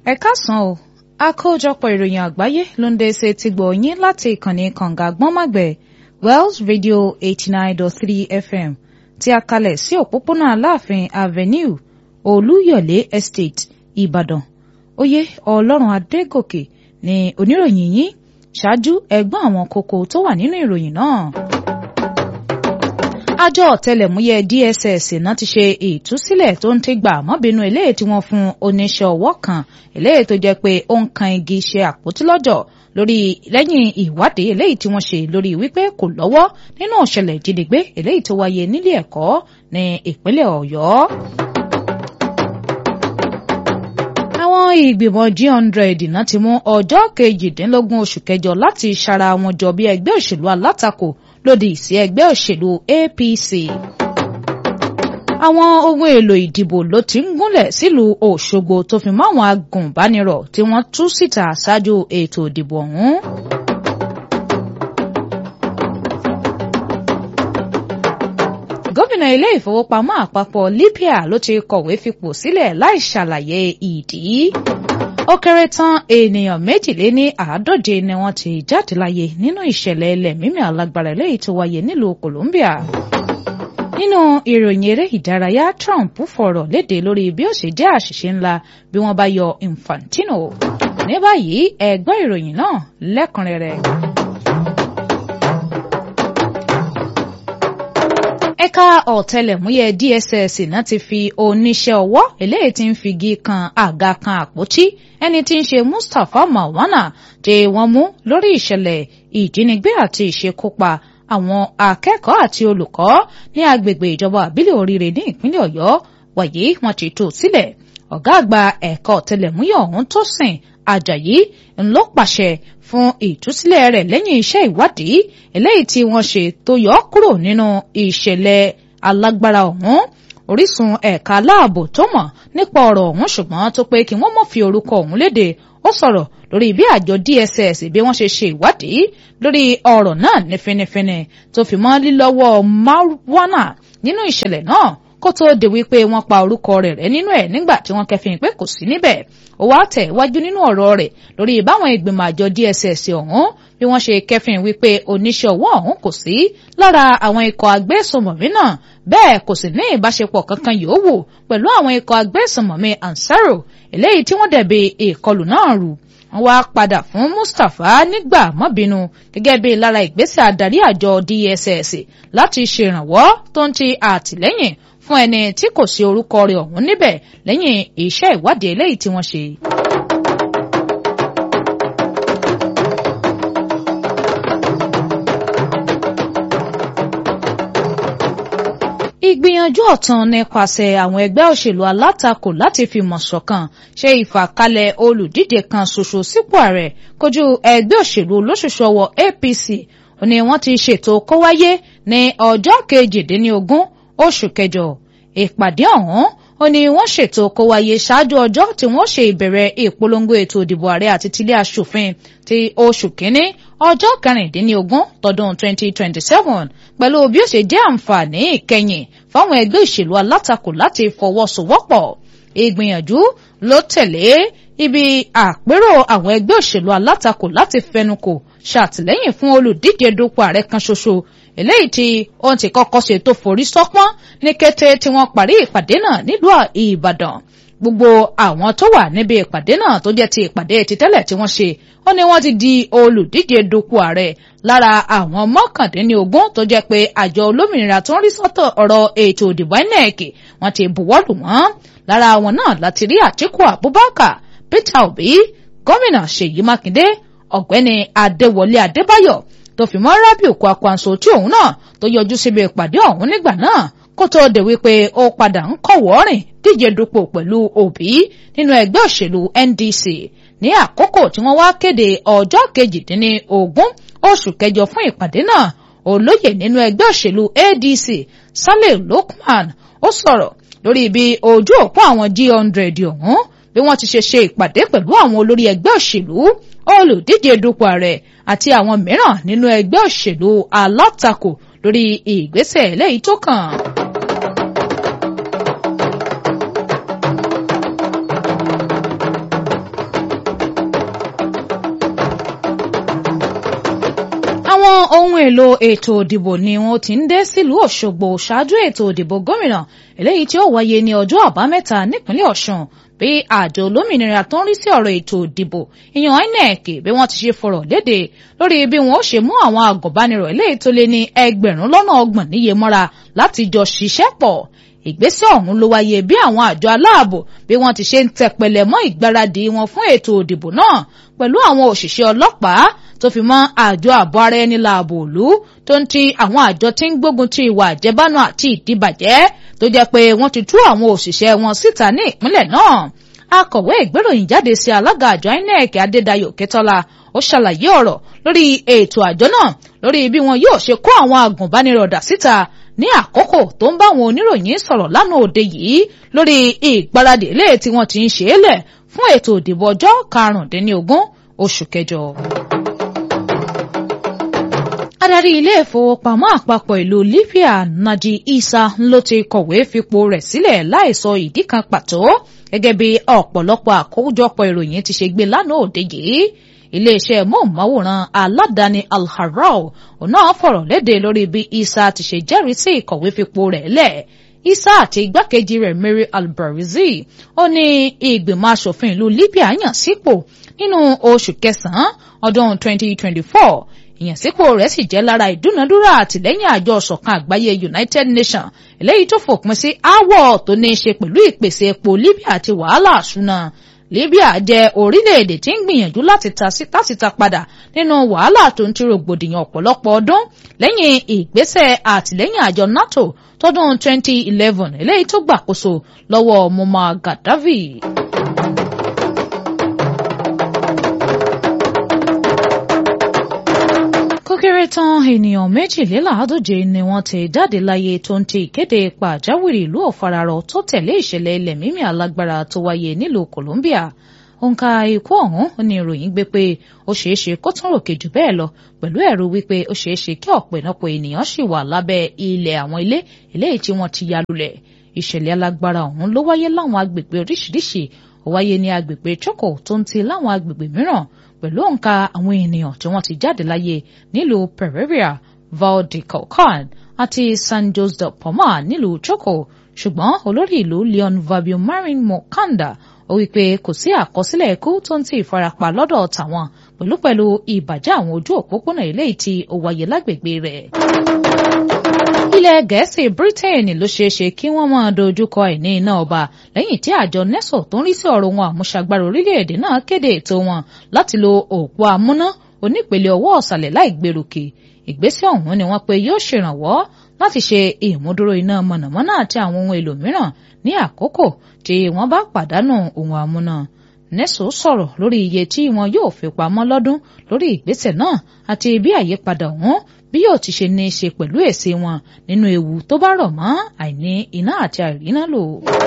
ẹ káàsán o àkójọpọ̀ ìròyìn àgbáyé ló ń dé ṣe ti gbọ̀ yín láti ìkànnì kànga gbọ́nmàgbẹ̀ wells radio eighty nine dot three fm tí a kalẹ̀ sí òpópónà aláàfin avenue olúyọ̀lé estate ìbàdàn oyè ọlọ́run adégòkè ní oníròyìn yín ṣáájú ẹgbọ́n àwọn kókó tó wà nínú ìròyìn náà àjọ ọ̀tẹlẹ̀múyẹ́ DSS náà ti ṣe ìtúsílẹ̀ tó ń tẹ́gbà mọ́bìnú eléyìí tí wọ́n fún oníṣẹ́ ọwọ́ kan eléyìí tó jẹ́ pé ó ń kan igi ṣe àpótí lọ́jọ́ lórí lẹ́yìn ìwádìí eléyìí tí wọ́n ṣe lórí wípé kò lọ́wọ́ nínú ìṣẹ̀lẹ̀ ìjínigbé eléyìí tó wáyé nílé ẹ̀kọ́ ní ìpínlẹ̀ ọ̀yọ́. àwọn ìgbìmọ̀ G100 náà ti mú ọjọ́ kejìdínlógún oṣù kẹjọ láti ṣara wọn jọ bí ẹgbẹ́ òṣèlú alátakò lòdì sí ẹgbẹ́ òṣèlú APC. àwọn ohun èlò ìdìbò ló ti ń gúnlẹ̀ sílùú Òṣogbo tó fi mọ́ àwọn agùnbánirọ̀ tí wọ́n tú síta ṣáájú ètò ìdìbò ọ̀hún. gómìnà ilé ìfowópamọ́ àpapọ̀ Libya ló ti kọ̀wé fipò sílẹ̀ láì ṣàlàyé ìdí ó kéré tán ènìyàn méjìléní àádóje ni wọ́n ti jáde láyé nínú ìṣẹ̀lẹ̀ ilẹ̀ mímì alágbára eléyìí tó wáyé nílùú Colombia. nínú ìròyìn eré ìdárayá Trump fọ̀rọ̀ léde lórí bí ó ṣe jẹ́ àṣìṣe ńlá bí wọ́n bá yọ Infantino. ní báyìí ẹ gbọ́ ìròyìn náà lẹ́kùnrẹ́rẹ́. ẹ̀ka ọ̀tẹlẹ̀múyẹ́ DSS náà ti fi oníṣẹ́ ọwọ́ eléyìí tí ń figi kan àga kan àpótí ẹni tí ń ṣe Mustapha Mawana tí wọ́n mú lórí ìṣẹ̀lẹ̀ ìjínigbé àti ìṣekúpa àwọn akẹ́kọ̀ọ́ àti olùkọ́ ní agbègbè ìjọba àbílẹ̀ oríire ní ìpínlẹ̀ Ọ̀yọ́ wàyí wọ́n ti tú sílẹ̀ ọ̀gá àgbà ẹ̀ka ọ̀tẹlẹ̀múyẹ́ ọ̀hún tó sìn Àjàyí ńlọ pàṣẹ fún ìtúsílẹ̀ rẹ̀ lẹ́yìn iṣẹ́ ìwádìí eléyìí tí wọ́n ṣe tó yọ ọ́ kúrò nínú ìṣẹ̀lẹ̀ alágbára ọ̀hún orísun ẹ̀ka aláàbò tó mọ̀ nípa ọ̀rọ̀ ọ̀hún ṣùgbọ́n tó pé kí wọ́n mọ̀ fi orúkọ ọ̀hún léde ó sọ̀rọ̀ lórí bí àjọ DSS bí wọ́n ṣe ṣe ìwádìí lórí ọ̀rọ̀ náà ní finifini tó fi mọ́ lílọ́wọ́ Marwana nínú ìṣẹ̀lẹ̀ náà kó tó di wípé wọ́n pa orúkọ rẹ̀ rẹ́ nínú ẹ̀ nígbà tí wọ́n kẹfìn pé kò sí níbẹ̀ ó wá tẹ̀ wájú nínú ọ̀rọ̀ rẹ̀ lórí báwọn ìgbìmọ̀ àjọ DSS ọ̀hún bí wọ́n ṣe kẹfìn wípé oníṣẹ́ ọwọ́ ọ̀hún kò sí lára àwọn ikọ̀ agbésùnmọ̀mí náà bẹ́ẹ̀ kò sì ní ìbáṣepọ̀ kankan yòówù pẹ̀lú àwọn ikọ̀ agbésùnmọ̀mí Ansaro eléyìí tí wọ́n dẹ̀bi ìkọlù náà rù wọ́n wá padà fún Mustapha nígbà mọ́bínú gẹ́gẹ́ bí lára ìgbésẹ̀ adarí àjọ DSS láti ṣèrànwọ́ tó ń ti àtìlẹ́yìn fún ẹni tí kò sí orúkọ rẹ̀ ọ̀hún níbẹ̀ lẹ́yìn iṣẹ́ ìwádìí eléyìí tí wọ́n ṣe. ìgbìyànjú ọ̀tún nípasẹ̀ àwọn ẹgbẹ́ òṣèlú alátakò láti fìmọ̀ ṣọ̀kan ṣe ìfàkalẹ̀ olùdíje kan ṣoṣo sípò ààrẹ kojú ẹgbẹ́ òṣèlú olóṣooṣù ọwọ́ APC ni wọ́n ti ṣètò kó wáyé ní ọjọ́ kejìdínlógún oṣù kẹjọ ìpàdé ọ̀hún ó ní wọ́n ṣètò kó wáyé ṣáájú ọjọ́ tí wọ́n ṣe ìbẹ̀rẹ̀ ìpolongo ètò ìdìbò ààrẹ àti tilé aṣòfin ti oṣù kínní ọjọ́ kẹrìndínlógún tọdún 2027 pẹ̀lú bí ó ṣe jẹ́ àǹfààní ìkẹyìn fáwọn ẹgbẹ́ ìṣèlú alátakò láti fọwọ́sowọ́pọ̀ ìgbìyànjú ló tẹ̀lé ibi àpérò àwọn ẹgbẹ́ òṣèlú alátakò láti fẹnukò ṣàtìlẹ́yìn fún olùdíje dupò ààrẹ kan ṣoṣo eléyìí tí ohun tí kọ́kọ́ ṣe tó forí sọ́pọ́n ní kété tí wọ́n parí ìpàdé náà nílùú Ìbàdàn gbogbo àwọn tó wà níbi ìpàdé náà tó jẹ́ ti ìpàdé ti tẹ́lẹ̀ tí wọ́n ṣe ó ní wọ́n ti di olùdíje dupò ààrẹ lára àwọn mọ́kàndínlógún tó jẹ́ pé àjọ olómìnira tó ń rí sọ́tọ̀ ọ̀rọ̀ ètò ìdìbò INEC wọ́n ti buwọ́lù wọ́n lára àwọn náà láti rí Àtíkù Abubakar Peter Obi gómìnà Ṣèyí Mákindé ọ̀gbẹ́ni Adéwọlé Adébáyọ̀ tó fi mọ́ Rábìù Kwakwanso tí òun náà tó yọjú síbi ìpàdé ọ̀hún nígbà náà kó tó dé wípé ó padà ń kọ̀wọ́ rìn díje dupò pẹ̀lú Obi nínú ẹgbẹ́ òṣèlú NDC ní àkókò tí wọ́n wá kéde ọjọ́ kejìdínlógún oṣù kẹjọ fún ìpàdé náà olóyè nínú ẹgbẹ́ òṣèlú ADC Saleh Lukman ó sọ̀rọ̀ lórí bí ojú òpó àwọn G100 ọ̀hún bí wọ́n ti ṣe ṣe ìpàdé pẹ̀lú àwọn olórí ẹgbẹ́ òṣèlú olùdíje dupò ààrẹ àti àwọn mìíràn nínú ẹgbẹ́ òṣèlú alátakò lórí ìgbésẹ̀ eléyìí tó kàn. ohun èlò ètò òdìbò ni wọ́n ti ń dé sílùú Òṣogbo ṣáájú ètò òdìbò gómìnà eléyìí tí ó wáyé ní ọjọ́ àbámẹ́ta nípínlẹ̀ Ọ̀ṣun bí àjọ olómìnira tó ń rí sí ọ̀rọ̀ ètò òdìbò ìyàn INEC bí wọ́n ti ṣe fọ̀rọ̀ léde lórí bí wọ́n ó ṣe mú àwọn àgùnbánirọ̀ eléyìí tó lé ní ẹgbẹ̀rún lọ́nà ọgbọ̀n níye mọ́ra láti jọ ṣiṣẹ́ pọ̀ ìgbésẹ̀ ọ̀hún ló wáyé bí àwọn àjọ aláàbò bí wọ́n ti ṣe ń tẹpẹlẹ mọ́ ìgbáradì wọn fún ètò òdìbò náà pẹ̀lú àwọn òṣìṣẹ́ ọlọ́pàá tó fi mọ́ àjọ ààbò ara ẹni láàbò òlu tó ń ti àwọn àjọ tí ń gbógun ti ìwà àjẹbánu àti ìdíbàjẹ́ tó jẹ́ pé wọ́n ti tú àwọn òṣìṣẹ́ wọn síta ní ìpínlẹ̀ náà akọ̀wé ìgbéròyìn jáde sí alága àjọ INEC Adédayọ̀ Kẹtọ́lá ó ṣàlàyé ọ̀rọ̀ lórí ètò àjọ náà lórí bí wọn yóò ṣe kó àwọn agùnbánirọ̀ dà síta ní àkókò tó ń bá àwọn oníròyìn sọ̀rọ̀ lánàá òde yìí lórí ìgbáradì ilé tí wọ́n ti ń ṣe é lẹ̀ fún ètò ìdìbò ọjọ́ karùndínlógún oṣù kẹjọ. Adarí ilé ìfowópamọ́ àpapọ̀ ìlú Libya Naji Isa ló ti kọ̀wé fipò rẹ̀ sílẹ̀ láìsọ ìdí kan pàtó gẹ́gẹ́ bí ọ̀pọ̀lọpọ̀ àkójọpọ̀ ìròyìn ti ṣe gbé lánàá òde yìí iléeṣẹ́ móhùnmáwòrán aládàáni Al-Harrao ọ̀nà fọ̀rọ̀ léde lórí bí Isa ti ṣe jẹ́rìí sí ìkọ̀wé fipò rẹ̀ lẹ̀ Isa àti igbákejì rẹ̀ Mary Al-Barizi ó ní ìgbìmọ̀ asòfin ìlú Libya yàn sípò nínú oṣù kẹsàn-án ọdún 2024 ìyànsípò rẹ̀ sì jẹ́ lára ìdúnadúrà àtìlẹ́yìn àjọ ọ̀ṣọ̀kan àgbáyé United Nations eléyìí tó fòpin sí aáwọ̀ tó ní í ṣe pẹ̀lú ìpèsè epo Libya àti wàhálà àṣúná Libya jẹ́ orílẹ̀-èdè tí ń gbìyànjú láti ta padà nínú wàhálà tó ń ti rògbòdìyàn ọ̀pọ̀lọpọ̀ ọdún lẹ́yìn ìgbésẹ̀ àtìlẹ́yìn àjọ NATO tọdún 2011 eléyìí tó gbàkóso lọ́wọ́ Muammar Gaddafi. kéré tán ènìyàn méjìléláàádóje ni wọ́n ti jáde láyé tó ń ti ìkéde pàjáwìrì ìlú ọ̀fararọ tó tẹ̀lé ìṣẹ̀lẹ̀ ilẹ̀ mímì alágbára tó wáyé nílùú Colombia òǹkà ikú ọ̀hún ní ìròyìn gbé pé ó ṣeé ṣe kó tún ròkè jù bẹ́ẹ̀ lọ pẹ̀lú ẹ̀rù wípé ó ṣeé ṣe kí ọ̀pọ̀lọpọ̀ ènìyàn ṣì wà lábẹ́ ilẹ̀ àwọn ilé eléyìí tí wọ́n ti ya lulẹ̀ ìṣẹ̀lẹ̀ alágbára ọ̀hún ló wáyé láwọn agbègbè oríṣiríṣi ó wáyé ní agbègbè Choco tó ń ti láwọn agbègbè mìíràn pẹ̀lú òǹkà àwọn ènìyàn tí wọ́n ti jáde láyé nílùú Pereira Valdecocan àti San Jose de Palma nílùú Choco ṣùgbọ́n olórí ìlú Leon Fabio Marin Mokanda ó wí pé kò sí àkọsílẹ̀ ikú tó ń ti ìfarapa lọ́dọ̀ tàwọn pẹ̀lú pẹ̀lú ìbàjẹ́ àwọn ojú òpópónà eléyìí tí ó wáyé lágbègbè rẹ̀. ilẹ̀ gẹ̀ẹ́sì Britain ló ṣeé ṣe kí wọ́n máa dojúkọ àìní iná ọba lẹ́yìn tí àjọ NESO tó ń rí sí ọ̀rọ̀ wọn àmúṣagbára orílẹ̀-èdè náà kéde ètò wọn láti lo òpó amúná onípele ọwọ́ ọ̀sàlẹ̀ láì gbèròkè ìgbésẹ̀ ọ̀hún ni wọ́n pe yóò ṣèrànwọ́ láti ṣe ìmúdúró iná mọ̀nàmọ́ná àti àwọn ohun èlò mìíràn ní àkókò tí wọ́n bá pàdánù ohun amúná NESO sọ̀rọ̀ lórí iye tí wọn yóò fi pamọ́ lọ́dún lórí ìgbésẹ̀ náà àti bí àyípadà ọ̀hún bí yóò ti ṣe ní í ṣe pẹ̀lú èsì wọn nínú ewu tó bá rọ̀ mọ́ àìní iná àti àìríná lò.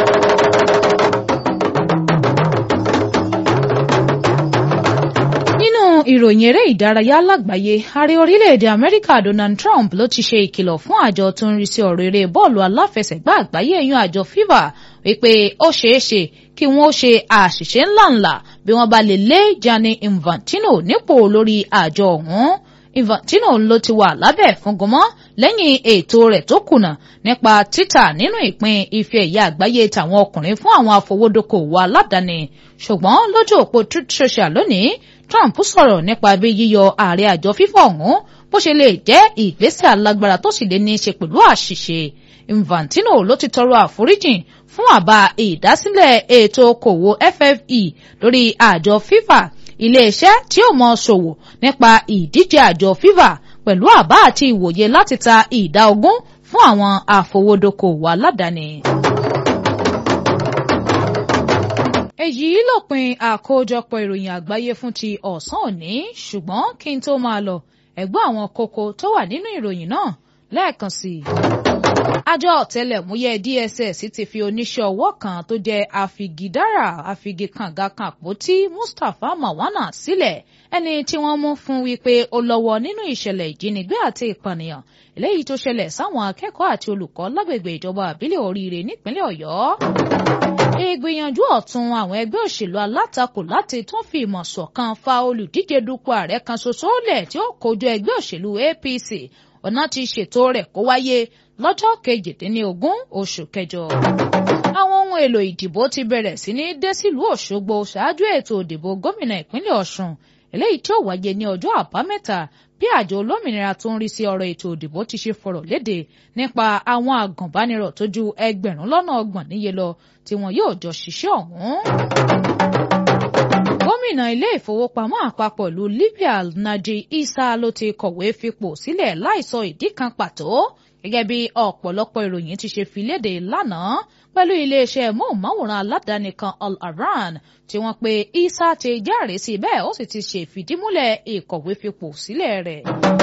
nínú ìròyìn eré ìdárayá lágbàáyé ààrẹ orílẹ̀-èdè amẹ́ríkà donald trump ló ti ṣe ìkìlọ̀ fún àjọ tó ń rí sí ọ̀rọ̀ eré bọ́ọ̀lù aláfẹsẹ̀gbá àgbáyé ẹ̀yún àjọ fifa wípé ó ṣeé ṣe kí wọ́n ṣe àṣìṣe ńláńlá bí wọ́n bá lè lé gianni infantino nípò lórí àjọ ọ̀hún infantino ló ti wà lábẹ́ ìfúngunmọ́ lẹ́yìn ètò rẹ̀ tó kùnà nípa títà nínú ìpín ife ẹ̀yà àgbáyé tàwọn ọkùnrin fún àwọn afowódókòwò aládàáni ṣùgbọ́n lójú òpó truth social lónìí Trump sọ̀rọ̀ nípa bí yíyọ ààrẹ àjọ fífọ̀ ọ̀hún bó ṣe lè jẹ́ ìgbésẹ̀ alágbára tó sì lè ní í ṣe pẹ̀lú àṣìṣe Infantino ló ti tọrọ àforíjìn fún àbá ìdásílẹ̀ ètò okòwò FFE lórí àjọ FIFA iléeṣẹ́ tí ó mọ ṣòwò nípa ìdíje àjọ FIFA pẹ̀lú àbá àti ìwòye láti ta ìdá ogún fún àwọn àfowódókòwò aládàáni. èyí lópin àkójọpọ̀ ìròyìn àgbáyé fún ti ọ̀sán òní ṣùgbọ́n kí n tó máa lọ ẹ̀gbọ́n àwọn kókó tó wà nínú ìròyìn náà lẹ́ẹ̀kan sí i. àjọ ọ̀tẹlẹ̀múyẹ́ DSS ti fi oníṣẹ́ ọwọ́ kan tó jẹ́ àfìgídára àfìgìkàngàkàpótí Mustapha Mawana sílẹ̀ ẹni tí wọ́n mú fún wípé ó lọ́wọ́ nínú ìṣẹ̀lẹ̀ ìjínigbé àti ìpànìyàn eléyìí tó ṣẹlẹ̀ sáwọn akẹ́kọ̀ọ́ àti olùkọ́ lágbègbè ìjọba àbílẹ̀ oríire nípínlẹ̀ Ọ̀yọ́ ìgbìyànjú ọ̀tún àwọn ẹgbẹ́ òṣèlú alátakò láti tún fi ìmọ̀ ṣọ̀kan fa olùdíje dupò ààrẹ kan ṣoṣo lẹ̀ tí ó kojú ẹgbẹ́ òṣèlú APC ọ̀nà ti ṣètò rẹ̀ kó wáyé lọ́jọ́ kejìdínlógún oṣù kẹjọ. àwọn ohun èlò ìdìbò ti bẹ̀rẹ̀ sí ní dé sílùú Òṣogbo ṣáájú ètò ìdìbò gómìnà ìpínlẹ̀ Ọ̀ṣun eléyìí tí ó wáyé ní ọjọ́ àbámẹ́ta bí àjọ olómìnira tó ń rí sí ọ̀rọ̀ ètò ìdìbò ti ṣe fọ̀rọ̀ léde nípa àwọn àgùnbánirọ̀ tó ju ẹgbẹ̀rún lọ́nà ọgbọ̀n níye lọ tí wọn yóò jọ ṣiṣẹ́ ọ̀hún. gómìnà ilé ìfowópamọ́ àpapọ̀ ìlú Libya Naji Isa ló ti kọ̀wé fipò sílẹ̀ láìsọ ìdí kan pàtó gẹ́gẹ́ bí ọ̀pọ̀lọpọ̀ ìròyìn ti ṣe fi léde lánàá pẹ̀lú iléeṣẹ́ móhùnmáwòrán aládàáni kan Al Aran tí wọ́n pe Isa ti járe sí bẹ́ẹ̀ ó sì ti ṣe ìfìdímúlẹ̀ ìkọ̀wé fipò sílẹ̀ rẹ̀.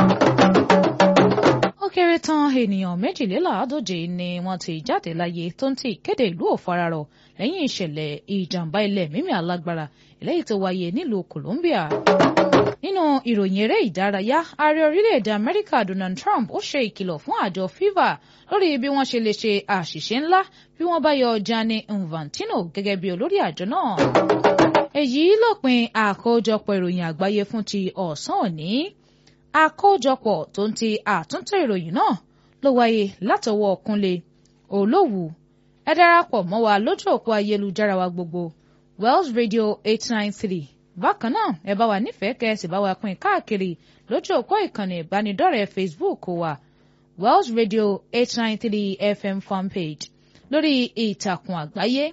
ó kéré tán ènìyàn méjìléláàádóje ni wọ́n ti jáde láyé tó ń ti ìkéde ìlú òfararọ̀ lẹ́yìn ìṣẹ̀lẹ̀ ìjàmbá ilẹ̀ mímì alágbára eléyìí tó wáyé nílùú Colombia nínú ìròyìn eré ìdárayá ààrẹ orílẹ̀-èdè amẹ́ríkà donald trump ó ṣe ìkìlọ̀ fún àjọ fifa lórí bí wọ́n ṣe lè ṣe àṣìṣe ńlá bí wọ́n bá yọ gianni infantino gẹ́gẹ́ bí olórí àjọ náà. èyí lópin àkójọpọ̀ ìròyìn àgbáyé fún ti ọ̀sán òní àkójọpọ̀ tó ń ti àtúntò ìròyìn náà ló wáyé látọwọ́ kúnlé olówù ẹ darapọ̀ mọ́ wa lójú òpó ayélujára wa gbogbo wells radio eight nine three bákan náà ẹ bá wa nífẹ̀ẹ́ kẹ́sì bá wa pín káàkiri lójú òpó ìkànnì ìbánidọ́rẹ̀ẹ́ facebook wa wells radio eight nine three fm fanpage lórí ìtàkùn àgbáyé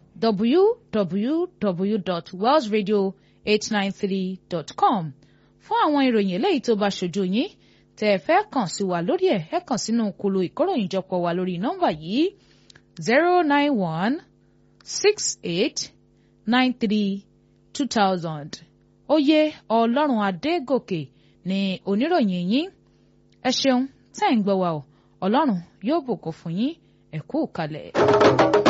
www.wellsradio893.com fún àwọn ìròyìn eléyìí tó bá ṣojú yín tẹ́ ẹ fẹ́ kàn sí wa lórí ẹ̀ ẹ kàn sínú kolo ìkóròyìnjọpọ̀ wa lórí nọ́mbà yìí zero nine one six eight nine three two thousand oyè ọlọ́run adégòkè ni oníròyìn yín ẹ ṣeun tẹ́ ń gbọ́ wa o ọlọ́run yóò bùkún fún yín ẹ kú kalẹ̀.